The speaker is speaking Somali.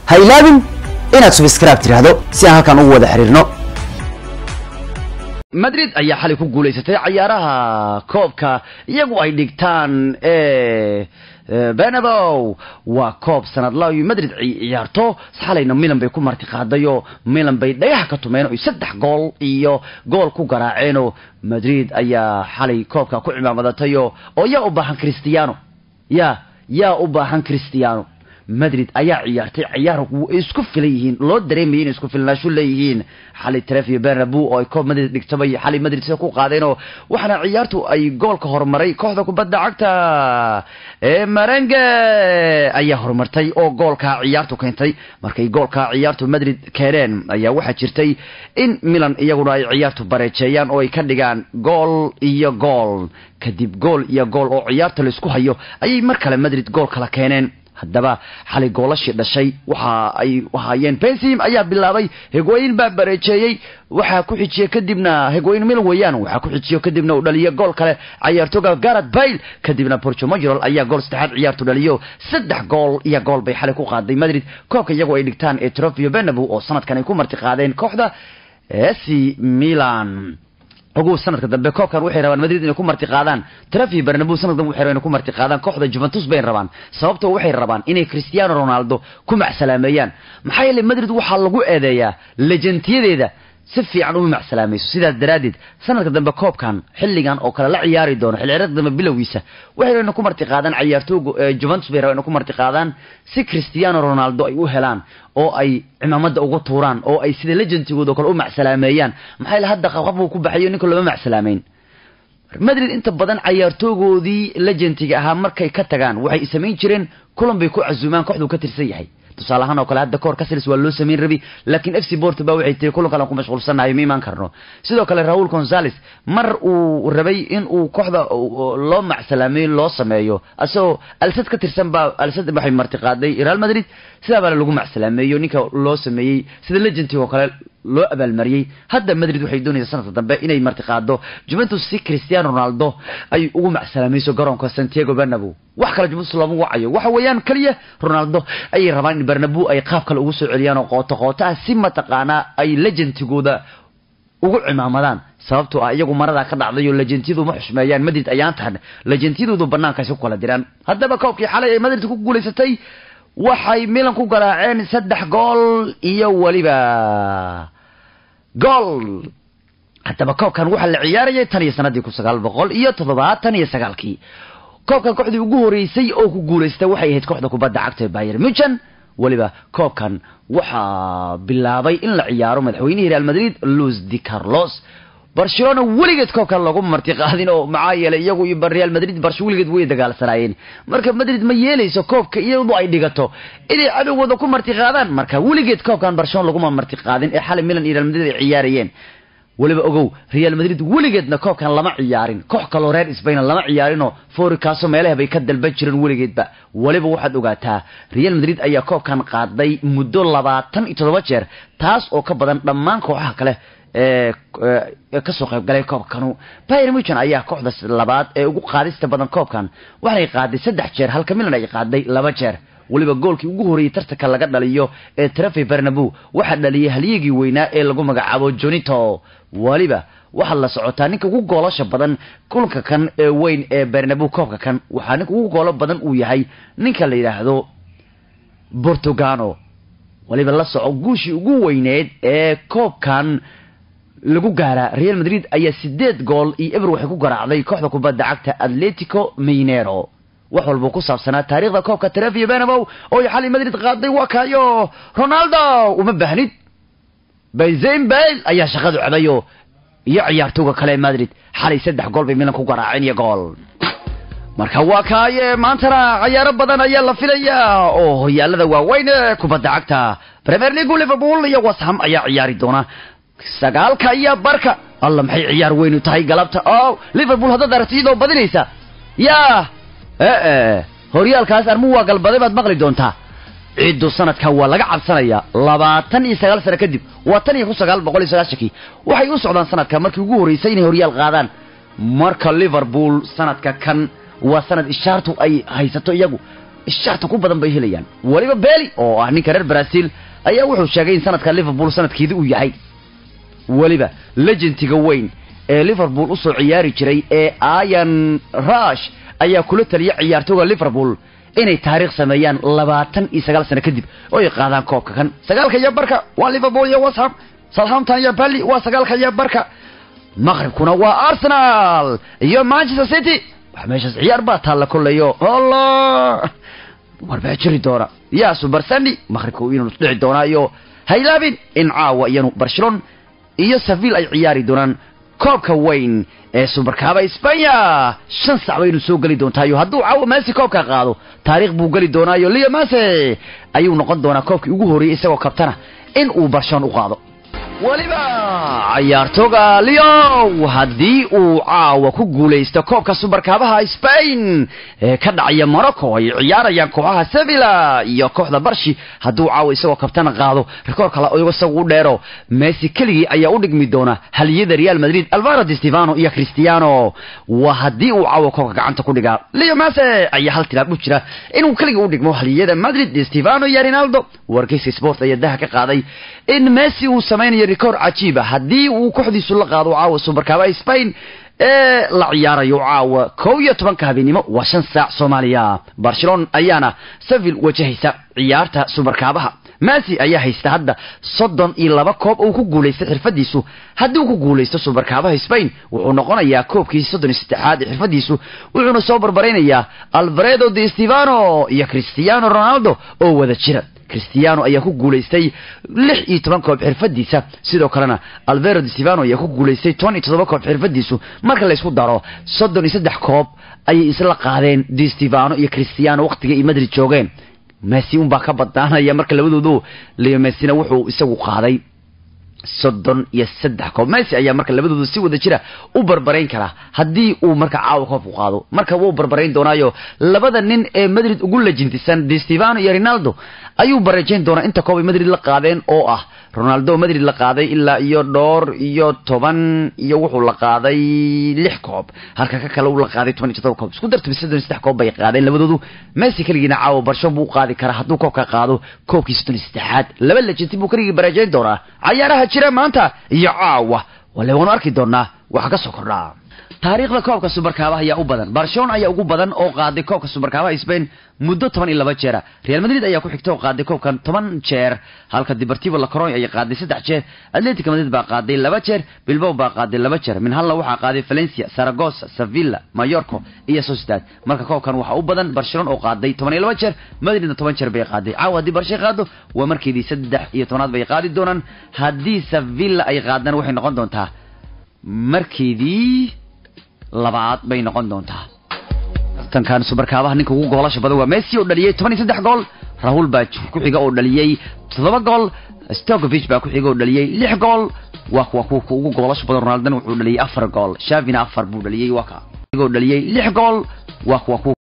ha ilaabin inaad subscribe tidhaahdo si aan halkan ugu wada xiriirno madrid ayaa xalay ku guulaysatay cayaaraha koobka iyagu ay dhigtaan e benabo waa koob sanadla ay madrid ciyaarto xalayna milan bay ku marti qaadayoo milan bay dhagaha ka tumeen oy saddex gool iyo gool ku garaaceenoo madrid ayaa xalay koobka ku cimaamadatayoo oo yaa u baahan christiano ya yaa u baahan christiano madrid ayaa ciyaartay ciyaar isku filan yihiin loo dareemayay inay isku filnaasho leeyihiin xalay trefio bernabu oo ay koob madrid dhigtabay xalay madrid sida ku qaadeenoo waxaana ciyaartu ay goolka horumaray kooxda kubadda cagta ee marenge ayaa horumartay oo goolka ciyaartu keentay markay goolka ciyaartu madrid keeneen ayaa waxaa jirtay in milan iyaguna ay ciyaartu bareejeeyaan oo ay ka dhigaan gool iyo gool kadib gool iyo gool oo ciyaarta laisku hayo ayay mar kale madrid gool kala keeneen haddaba xalay goolashii dhashay waxa ay ahaayeen bensim ayaa bilaabay hegooyin baa bareejeeyey waxaa ku xijiye kadibna hegooyin milan weeyaan waxaa ku xijiyo kadibna uu dhaliyo gool kale cayaartooga garat bail kadibna borjomajorol ayaa gool saddexaad ciyaartu dhaliyo saddex gool iyo gool bay xalay ku qaaday madrid koobka iyagoo ay dhigtaan ee trofio benabu oo sanadkan ay ku marti qaadeen kooxda ac milan ugu sanadka dambe koobkan waxay rabaan madrid inay ku marti qaadaan trafi bernabu sanad dambe waxay rabaan inay ku marti qaadaan kooxda juventus bay rabaan sababtoo waxay rabaan inay cristiano ronaldo ku macsalaameeyaan maxaa yeelay madrid waxaa lagu eedeeyaa lejantiyadeeda si fiican uma macsalaamayso sidaas daraaddeed sanadka dambe koobkan xilligan oo kale la ciyaari doono xilciyaareedka dambe bilowgiisa waxay rabaan inay ku marti qaadaan cayaartooga juventus bay rabaan inay ku marti qaadaan si cristiano ronaldo ay u helaan oo ay cimaamada uga tuuraan oo ay sida legentigooda oo kale u macsalaameeyaan maxaa yeele hadda qaqab uu ku baxayo ninka looma macsalaameyn madrid inta badan cayaartoogoodii legentiga ahaa markay ka tagaan waxay samayn jireen kulan bay ku casuumaan kooxduu ka tirsan yahay tusaale ahaan oo kale hadda kahor casils waa loo samayn rabi laakiin f c port ba waxay tiri kulan kalean ku mashquulsanayo ma imaan karno sidoo kale raul gonzales mar uu rabay in uu kooxda loo macsalaameeyo loo sameeyo asagoo alsad ka tirsan baa alsad waxay marti qaaday real madrid sidaa baana lagu macsalaameeyo ninka loo sameeyey sida legentig oo kale loo abaalmariyey hadda madrid waxay doonaysaa sanadka dambe inay marti qaado juventus si cristiano ronaldo ay ugu macsalaamayso garoonka santiago bernabu wax kale juventus looma wacayo waxa weeyaan keliya ronaldo ayay rabaan in bernabu ay qaab kale ugu soo celiyaan oo qooto qooto ah si mataqaanaa ay legentigooda ugu cimaamadaan sababtoo ah iyagu maradaa ka dhacday oo lejentiyadu ma xushmeeyaan madrid ayaan tahan lejentiyadoodu banaankaasi ku kala diraan haddaba koobkii xalay ay madrid ku guulaysatay waxay milan ku garaaceen saddex gool iyo weliba gool haddaba koobkan waxaa la ciyaarayay tan iyo sanadii kun sagaal boqol iyo toddobaatan iyo sagaalkii koobkan kooxdii ugu horeysay oo ku guulaystay waxay ahayd kooxda kubadda cagta ee bayer muchen weliba koobkan waxaa bilaabay in la ciyaaro madaxweynihii real madrid luis di carlos barcelona weligeed koobkan lagu marti qaadin oo maxaa yeelay iyagu iyo real madrid barsho weligeed way dagaalsanaayeen marka madrid ma yeelayso koobka iyadu ay dhigato inay cadowgooda ku marti qaadaan marka weligeed koobkan barcelona laguma marti qaadin ee xalay milan iyo real madrid ay ciyaarayeen weliba ogow real madrid weligeedna koobkan lama ciyaarin koox kaloo reer sbain lama ciyaarinoo forikaaso meelaha bay ka dalban jireen weligeedba weliba waxaad ogaataa real madrid ayaa koobkan qaaday muddo labaatan iyo toddoba jeer taas oo ka badan dhammaan kooxaha kale ee kasoo qaybgalay koobkanu bayer muchen ayaa kooxda labaad ee ugu qaadista badan koobkan waxay qaaday saddex jeer halka milan ay qaaday laba jeer weliba goolkii ugu horreeyey tartanka laga dhaliyo ee trafi bernabu waxaa dhaliyay halyigii weynaa ee lagu magacaabo jonito weliba waxaad la socotaa ninka ugu goolasha badan kulanka kan ee weyn ee bernabu koobka kan waxaa ninka ugu goolo badan uu yahay ninka la yidhaahdo portugano weliba la soco guushii ugu weyneed ee koobkan lagu gaaraa real madrid ayaa sideed gool iyo eber waxay ku garaacday kooxda kubadda cagta atletico minero wax walba ku saabsanaa taariikhda koobka trevio benabow oo ay xalay madrid qaaday waa kaayo ronaldo uma baahnid benzin bale ayaa shaqadu cabayo iyo ciyaartooga kale ee madrid xalay saddex gool bay milan ku garaaceen iyo gool marka waa kaaye maantana cayaaro badan ayaa la filayaa oo hoyaalada waaweyn ee kubadda cagta premier league liverpool iyo washam ayaa ciyaari doona sagaalka iyo barka alla maxay ciyaar weynu tahay galabta o liverpool haddaad aragti iyadoo badinaysa yaa ee horyaalkaas armu waa galbaday baad maqli doontaa ciddu sanadka waa laga cabsanayaa labaatan iyo sagaal sano kadib waa tan iyo kun sagaal boqol iyo sagaashankii waxay u socdaan sanadka markii ugu horreysay inay horyaal qaadaan marka liverpool sanadka kan waa sanad ishaartu ay haysato iyagu sharta ku badan bay helayaan weliba beli oo ah ninka reer brazil ayaa wuxuu sheegay in sanadka liverpool sanadkeedii uu yahay weliba legentiga weyn ee liverpool usoo ciyaari jiray ee ian rush ayaa kula taliya ciyaartooga liverpool inay taariikh sameeyaan labaatan iyo sagaal sano kadib oo ay qaadaan koobka kan sagaalka iyo barka waa liverpool iyo washam southampton iyo bally waa sagaalka iyo barka maqribkuna waa arsenal iyo manchester city wax meeshaas ciyaar baa taalla kollayo allah war baa jiri doona yaa super sunday maqribka inuu dhici doonaayo haylaabin in caawa iyanu barcelona iyo seville ay ciyaari doonaan koobka weyn ee subarkaaba Espanya shan sac baynu soo gali doontaayo hadduu caawa Messi koobka qaado taariikh buu gali doonaayo Leo Messi ayuu noqon doonaa koobkii ugu horeeyay isagoo kabtana in uu Barcelona u qaado waliba ciyaartooga Leo haddii uu caawa ku guuleysto koobka subarkaabaha Spain ee ka dhacaya Morocco ay ciyaarayaan kooxaha Sevilla iyo kooxda Barshi hadduu caawa isagoo kabtana qaado rikoor kale oo isagu u dheero Messi keligii ayaa u dhigmi doona haliyada Real Madrid Alvaro Di Stefano iyo Cristiano waa haddii uu caawa koobka gacanta ku dhigaa Leo Messi ayaa hal tilaab u jira inuu keligii u dhigmo haliyada Madrid Di Stefano iyo Ronaldo wargeyska sport ayaa daha ka qaaday in Messi uu sameynayo rikoor cajiib ah haddii uu kooxdiisu la qaado caawa subarkaaba Spain ee la ciyaarayo caawa kow iyo tobanka habeenimo waa shan saac Soomaaliya Barcelona ayaana Seville wajahaysa ciyaarta subarkaabaha Messi ayaa haysta hadda soddon iyo laba koob uu ku guuleystay xirfadiisu haddii uu ku guuleysto subarkaabaha Spain wuxuu noqonayaa koobkii soddon iyo saddexaad ee xirfadiisu wuxuuna soo barbaraynayaa Alfredo Di Stefano iyo Cristiano Ronaldo oo wada jira cristiano ayaa ku guuleystay lix iyo toban koob xirfadiisa sidoo kalena alvero di stefano ayaa ku guuleystay toban iyo toddoba koob xirfadiisu marka laysku daro soddon iyo saddex koob ayay isla qaadeen di stefano iyo cristiano waqtiga iyo madrid joogeen messi unbaa ka badnaanaya marka labadoodu leo messina wuxuu isagu qaaday soddon iyo saddex koob messi ayaa marka labadoodu si wada jira u barbarayn karaa haddii uu marka caawa koobku qaado marka wuu barbarayn doonaayo labada nin ee madrid ugu lajintisan di stefano iyo ronaldo ayuu barajayn doonaa inta koob ay madrid la qaadeen oo ah ronaldo madrid la qaaday ilaa iyo dhowr iyo toban iyo wuxuu la qaaday lix koob halka ka kale uu la qaaday toban iyo todoba koob isku dartaba soddon iyo saddex koob bay qaadeen labadoodu messi keligiina caawa barsho buu qaadi karaa hadduu koobka qaado koobkii soddon iyo saddexaad laba lajinti buu keligii barajayn doonaa cayaaraha jira maanta iyo caawa wale waanu arki doonaa waxa ka soo kordhaa taariikhda koobka subarkaabaha ayaa u badan barcelona ayaa ugu badan oo qaaday koobka subarkaabaha spain muddo toban iyo laba jeera real madrid ayaa ku xigta oo qaaday koobkan toban jeer halka deportivo la coroy ayaa qaaday saddex jeer atletico madrid baa qaaday laba jeer bilbao baa qaaday laba jeer min halla waxaa qaaday valencia saragossa sevilla mayorco iyo sociedad marka koobkan waxaa u badan barcelona oo qaaday toban iyo laba jeer madridna toban jeer bay qaaday caawa haddii barshay qaado waa markeedii saddex iyo tobanaad bay qaadi doonaan haddii sevilla ay qaadaan waxay noqon doontaa markeedii labaad bay noqon doontaa tankan subarkaabaha ninka ugu goolasha badan waa messi oo dhaliyey toban iyo saddex gool rahul baa ku xiga oo dhaliyey toddoba gool stokovich baa ku xiga oo dhaliyey lix gool waa kuwa kuwa ugu goolasha badan ronaldona wuxuu dhaliyey afar gool shavina afar buu dhaliyey waa ka oo dhaliyey lix gool waa kuwa kuwa